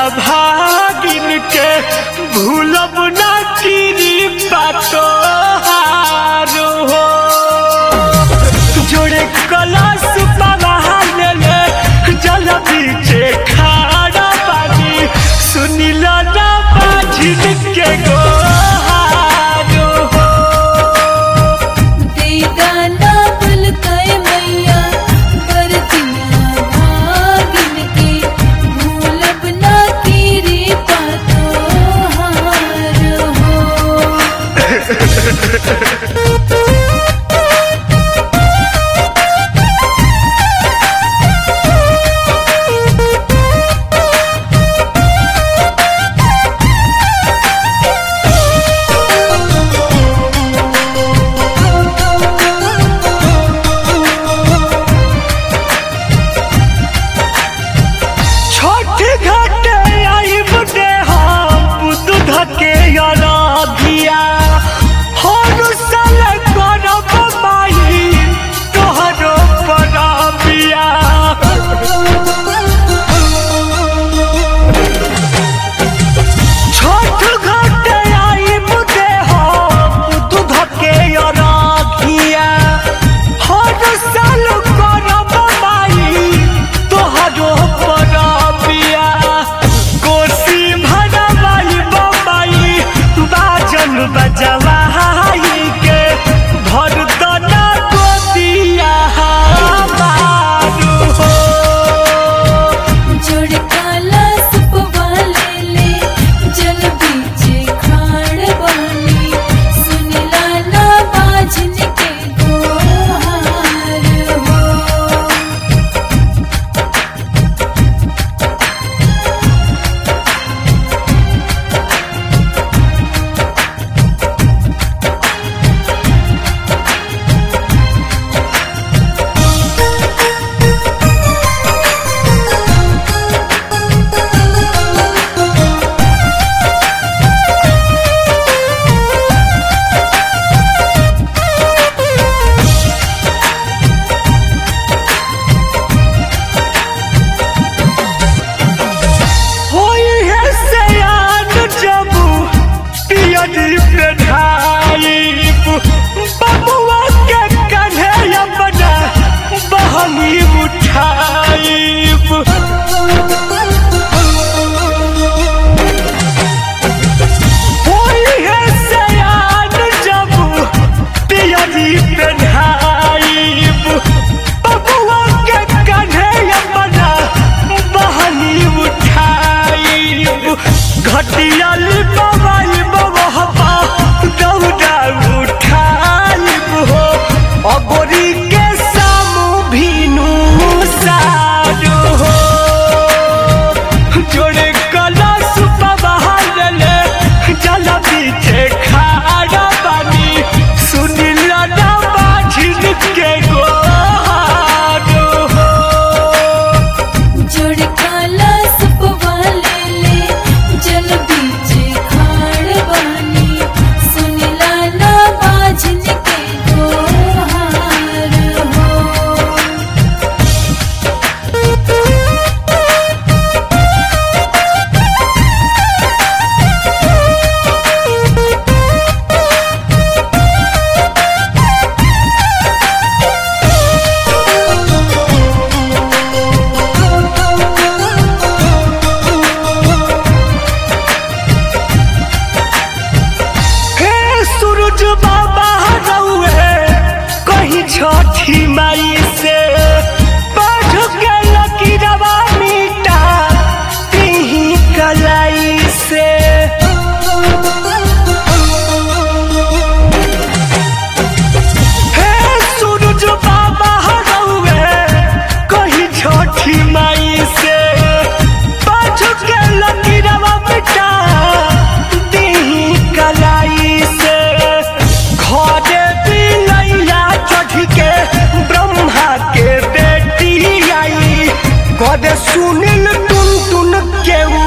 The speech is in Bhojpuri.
भागिन के भूलब ना कीरी पातो हारो हो जोड़े कलश पवाल ले जल बीचे खाड़ा पानी सुनिल ना बाझिन के गोहारो हो देदाना बुलकाए मैया बरतिया भागिन के भूलब ना तेरे पातो हार हो छोट घाटे आई बुटे हम दूध के अराधिया हर साल करब माई तोहरो परबिया छोट घाटे आई बुटे हम दूध के अराधिया हर साल करब माई तोहरो परबिया कोसी भरवाई बबाई बाजन बजवाई के भर दना गोदिया हमारू हो जोड़ काला सुपवाले ले जल बीचे खाड़ वाली सुनला ना बाजन के गोहार हो होई है सयान जबू पियरी पे ढाईब बबुआ के कन्हे अपना बहनी उठाईब होई है सयान जबू पियरी पे ढाईब बबुआ के कन्हे अपना बहनी उठाईब घटियल बबाई बबहबा दौड़ा उठाईब हो अबोरी के सामू भीनू सारू हो जोड़े कलश पवाल ले जल बीचे खाड़ा पानी सुनिल ना बाझिन के गोहारू हो जोड़ काला सुपवाले ले जल बीचे खाड़ वाली सुनला ना बाजन के गोहार हो हे सूरज बाबा रउए कहीं छठी माई से बाझ के लकीरवा मिटा तिही कलाई से हे सूरज बाबा रउए कहीं छठी माई से बाझ के लकीरवा मिटा तिही कलाई से घरे बिलैया चढ़ के ब्रह्मा के बेटी आई कद सुनिल टुन टुन के